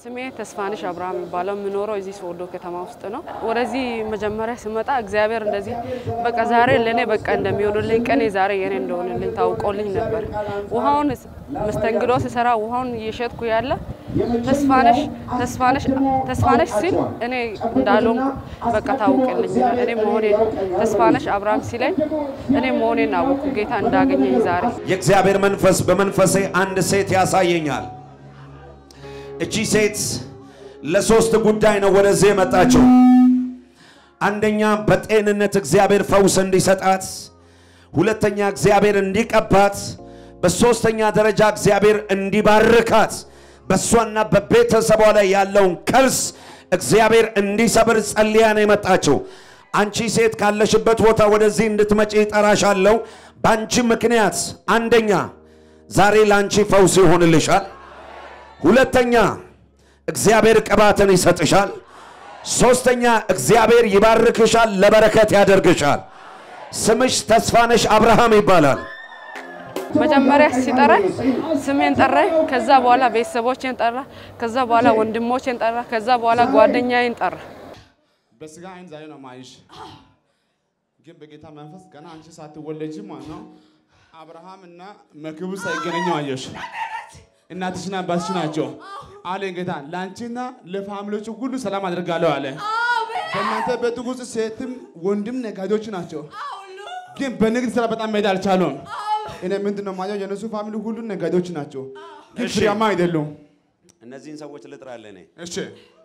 ስሜ ተስፋንሽ አብርሃም የሚባለው የምኖረው እዚህ ሶዶ ከተማ ውስጥ ነው። ወደዚህ መጀመሪያ ስመጣ እግዚአብሔር እንደዚህ በቃ ዛሬ ለእኔ በቃ እንደሚሆንልኝ ቀኔ ዛሬ የኔ እንደሆንልኝ ታውቆልኝ ነበር። ውሃውን መስተንግዶ ስሰራ ውሃውን እየሸጥኩ ያለ ተስፋነሽ ተስፋነሽ ተስፋነሽ ሲል እኔ እንዳልሆንኩ በቃ ታውቅልኝ እኔ መሆኔን ተስፋነሽ አብርሃም ሲለኝ እኔ መሆኔን አወቅኩ ጌታ እንዳገኘኝ ዛሬ የእግዚአብሔር መንፈስ በመንፈሴ አንድ ሴት ያሳየኛል። እቺ ሴት ለሶስት ጉዳይ ነው ወደዚህ የመጣችው። አንደኛ በጤንነት እግዚአብሔር ፈውስ እንዲሰጣት፣ ሁለተኛ እግዚአብሔር እንዲቀባት፣ በሶስተኛ ደረጃ እግዚአብሔር እንዲባርካት፣ በእሷና በቤተሰቧ ላይ ያለውን ከርስ እግዚአብሔር እንዲሰብር ጸልያ ነው የመጣችው። አንቺ ሴት ካለሽበት ቦታ ወደዚህ እንድትመጪ ጠራሻለሁ። በአንቺ ምክንያት አንደኛ ዛሬ ለአንቺ ፈውስ ይሆንልሻል። ሁለተኛ እግዚአብሔር ቅባትን ይሰጥሻል። ሶስተኛ እግዚአብሔር ይባርክሻል፣ ለበረከት ያደርግሻል። ስምሽ ተስፋነሽ አብርሃም ይባላል። መጀመሪያ ሲጠራኝ ስሜን ጠራኝ። ከዛ በኋላ ቤተሰቦቼን ጠራ። ከዛ በኋላ ወንድሞቼን ጠራ። ከዛ በኋላ ጓደኛዬን ጠራ። በስጋ አይን ዛሬ ነው ማይሽ፣ ግን በጌታ መንፈስ ገና አንቺ ሳትወለጂ ማለት ነው አብርሃም እና መክቡ ሳይገናኙ አየሽ። እናትሽና አባትሽ ናቸው አለ ጌታ። ለአንቺና ለፋሚሊዎቹ ሁሉ ሰላም አድርጋለሁ አለ። በእናንተ ቤት ውስጥ ሴትም ወንድም ነጋዴዎች ናቸው፣ ግን በንግድ ስራ በጣም መሄድ አልቻሉም። እኔ ምንድን ነው ማየው የእነሱ ፋሚሊ ሁሉ ነጋዴዎች ናቸው፣ ግን እሺ። ፍሬያማ አይደሉም። እነዚህን ሰዎች ልጥራለ እኔ እሺ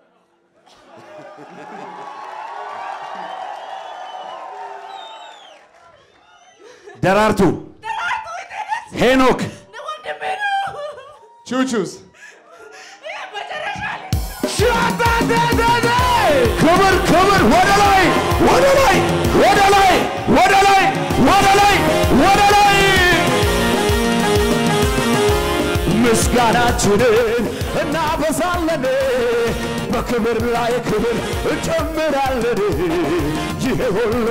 ደራርቱ፣ ሄኖክ፣ ቹቹስ ክብር ክብር፣ ወደ ላይ ወደ ላይ ወደ ላይ ወደ ላይ ወደ ላይ ወደ ላይ ምስጋናችንን እናበዛለን፣ በክብር ላይ ክብር እንጨምራለን። ይሄ ሁሉ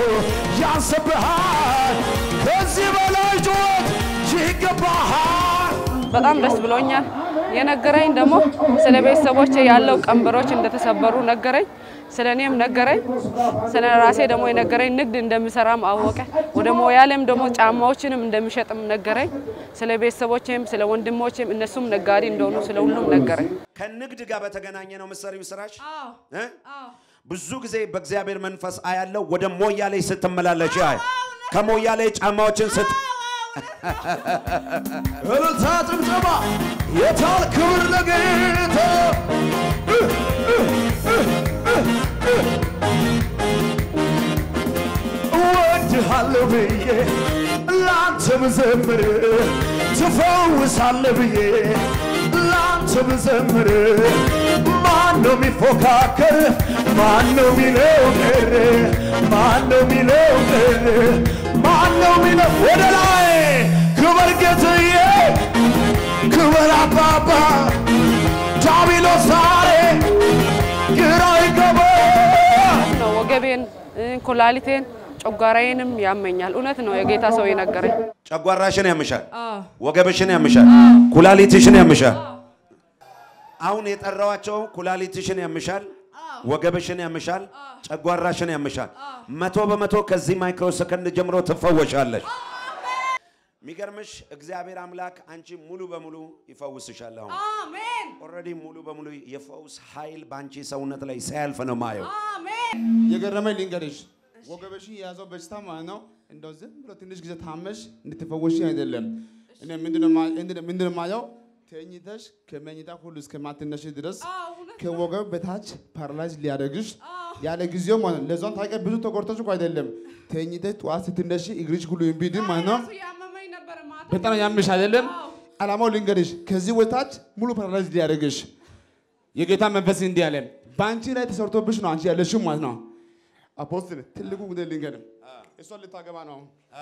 ያንስብሃል፣ ከዚህ በላይ ጩኸት ይገባሃል። በጣም ደስ ብሎኛል። የነገረኝ ደግሞ ስለ ቤተሰቦቼ ያለው ቀንበሮች እንደተሰበሩ ነገረኝ። ስለ እኔም ነገረኝ። ስለ ራሴ ደግሞ የነገረኝ ንግድ እንደምሰራም አወቀ። ወደ ሞያሌም ደግሞ ጫማዎችንም እንደሚሸጥም ነገረኝ። ስለ ቤተሰቦቼም ስለ ወንድሞቼም እነሱም ነጋዴ እንደሆኑ ስለ ሁሉም ነገረኝ። ከንግድ ጋር በተገናኘ ነው ምሰሪው ስራሽ እ? ብዙ ጊዜ በእግዚአብሔር መንፈስ አያለው ወደ ሞያሌ ስትመላለሽ ያይ ከሞያሌ ጫማዎችን ስት እልልታ ጭብጨባ የታል ክብር ለጌታ እወድሃለሁ ብዬ ላንተ ብዘምር ትፈውሳለህ ብዬ ላንተ ብዘምር ማን ነው የሚፎካከር? ማን ነው የሚለው ቅር? ማን ነው የሚለው ቅር? ማን ነው የሚለው ወደ ላይ ክበር ጌትዬ ክበር አባባ ዳቢሎስ ዛሬ ግራ ይገባ ነው ወገቤን፣ እ፣ ኩላሊቴን፣ ጨጓራዬንም ያመኛል። እውነት ነው የጌታ ሰው የነገረኝ። ጨጓራሽን ያምሻል፣ ወገብሽን ያምሻል፣ ኩላሊትሽን ያምሻል። አሁን የጠራዋቸው ኩላሊትሽን ያምሻል፣ ወገብሽን ያምሻል፣ ጨጓራሽን ያምሻል። መቶ በመቶ ከዚህ ማይክሮ ሰከንድ ጀምሮ ትፈወሻለሽ። የሚገርምሽ እግዚአብሔር አምላክ አንቺ ሙሉ በሙሉ ይፈውስሻል። አሁን ኦልሬዲ ሙሉ በሙሉ የፈውስ ኃይል በአንቺ ሰውነት ላይ ሲያልፍ ነው ማየው። የገረመኝ ልንገርሽ፣ ወገበሽን የያዘው በሽታ ማለት ነው እንደው ዝም ብሎ ትንሽ ጊዜ ታመሽ እንድትፈወሽ አይደለም። እኔ ምንድነው ማ- እንድ- ምንድነው ማየው ተኝተሽ ከመኝታ ሁሉ እስከማትነሽ ድረስ ከወገብ በታች ፓራላይዝ ሊያደርግሽ ያለ ጊዜው ማለት ነው። ለዛም ታውቂያ ብዙ ተጎድተሽ እኮ አይደለም ተኝተሽ ጠዋት ስትነሽ እግርሽ ሁሉ እምቢድን ማለት ነው። በጣም ያምሽ አይደለም። አላማው ልንገርሽ፣ ከዚህ ወታች ሙሉ ፓራላይዝ ሊያደርግሽ የጌታ መንፈስ እንዲህ አለ፣ በአንቺ ላይ ተሰርቶብሽ ነው አንቺ ያለሽው ማለት ነው። አፖስትል ትልቁ ጉዳይ ልንገርም፣ እሷን ልታገባ ነው።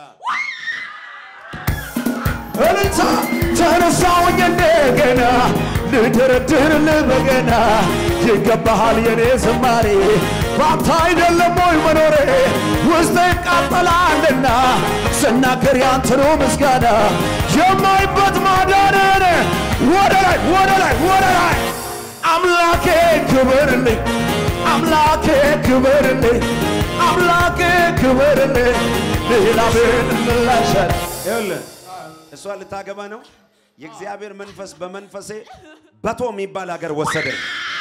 እልልታ ተነሳውኝ እንደገና ልደረድርልህ በገና ይገባሃል የኔ ዝማሬ ባንተ አይደለም ወይ መኖሬ ውስጤ ይቃጠላልና ስናገር ያንተኑ ምስጋና የማይበት ማዳንን ወደ ላይ ወደ ላይ ወደ ላይ ክበርልኝ አምላኬ ክበርልኝ አምላኬ ክበርልኝ ሌላ ምን ምላሻል ይኸውልህ እሷ ልታገባ ነው። የእግዚአብሔር መንፈስ በመንፈሴ በቶ የሚባል ሀገር ወሰደኝ።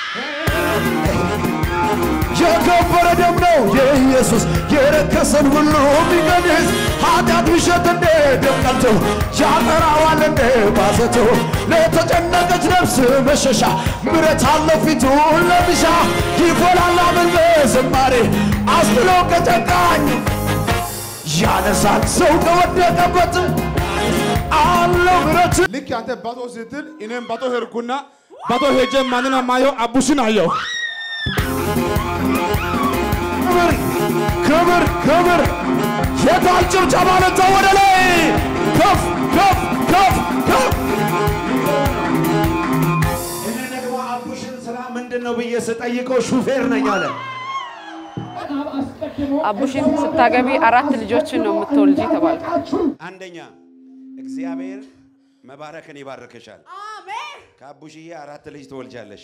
የከበረ ደም ነው የኢየሱስ የረከሰን ሁሉ የሚቀንስ ኃጢአት ምሸት እንደ ደም ቀልቶ ያጠራዋል እንደ ባዘቶ ለተጨነቀች ነፍስ መሸሻ ምረት አለው ፊቱን ለብሻ ይፎላል አመን በዝማሬ አስጥሎ ከጨካኝ ያነሳል ሰው ከወደቀበት አለው ምረት ልክ አንተ ባቶ ስትል እኔም ባቶ ሄድኩና ባቶ ሄጄ ማንን ማየው አቡሽን አየው። ክብር ክብር ክብር የታል ጭብጨባ ለታ ወደ ላይ ከፍ ከፍ ከፍ ከፍ እኔ ደግሞ አቡሽን ስራ ምንድን ነው ብዬ ስጠይቀው ሹፌር ነኝ አለ። አቡሽን ስታገቢ አራት ልጆችን ነው የምትወልጂ ተባልኩ። አንደኛ እግዚአብሔር መባረክን ይባርክሻል። ከአቡሽዬ አራት ልጅ ትወልጃለሽ።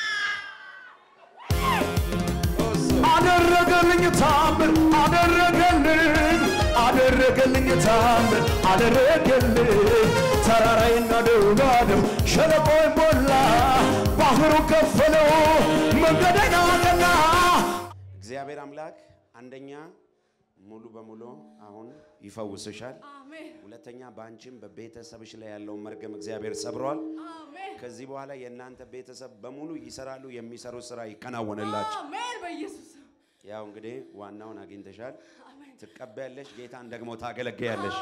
አደረገልኝ ታምር አደረገልኝ አደረገልኝ ታምር አደረገልኝ ተራራይና ደባደብ ሸለቆይ ሞላ ባህሩ ከፈለው መንገደኛ ቀና እግዚአብሔር አምላክ አንደኛ ሙሉ በሙሉ አሁን ይፈውስሻል። ሁለተኛ በአንቺም በቤተሰብሽ ላይ ያለውን መርገም እግዚአብሔር ሰብሯል። ከዚህ በኋላ የእናንተ ቤተሰብ በሙሉ ይሰራሉ፣ የሚሰሩት ስራ ይከናወንላችሁ። ያው እንግዲህ ዋናውን አግኝተሻል፣ ትቀበያለሽ፣ ጌታን ደግሞ ታገለግያለሽ።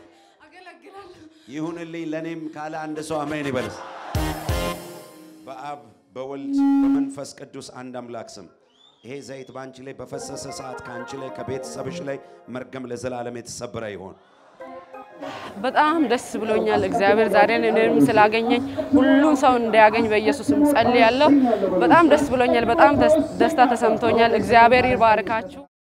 ይሁንልኝ ለእኔም ካለ አንድ ሰው አሜን ይበልስ። በአብ በወልድ በመንፈስ ቅዱስ አንድ አምላክ ስም ይሄ ዘይት በአንቺ ላይ በፈሰሰ ሰዓት ከአንቺ ላይ ከቤተሰብሽ ላይ መርገም ለዘላለም የተሰበረ ይሆን። በጣም ደስ ብሎኛል። እግዚአብሔር ዛሬን እኔንም ስላገኘኝ ሁሉም ሰው እንዲያገኝ በኢየሱስም ጸልያለሁ። በጣም ደስ ብሎኛል። በጣም ደስ- ደስታ ተሰምቶኛል። እግዚአብሔር ይባርካችሁ።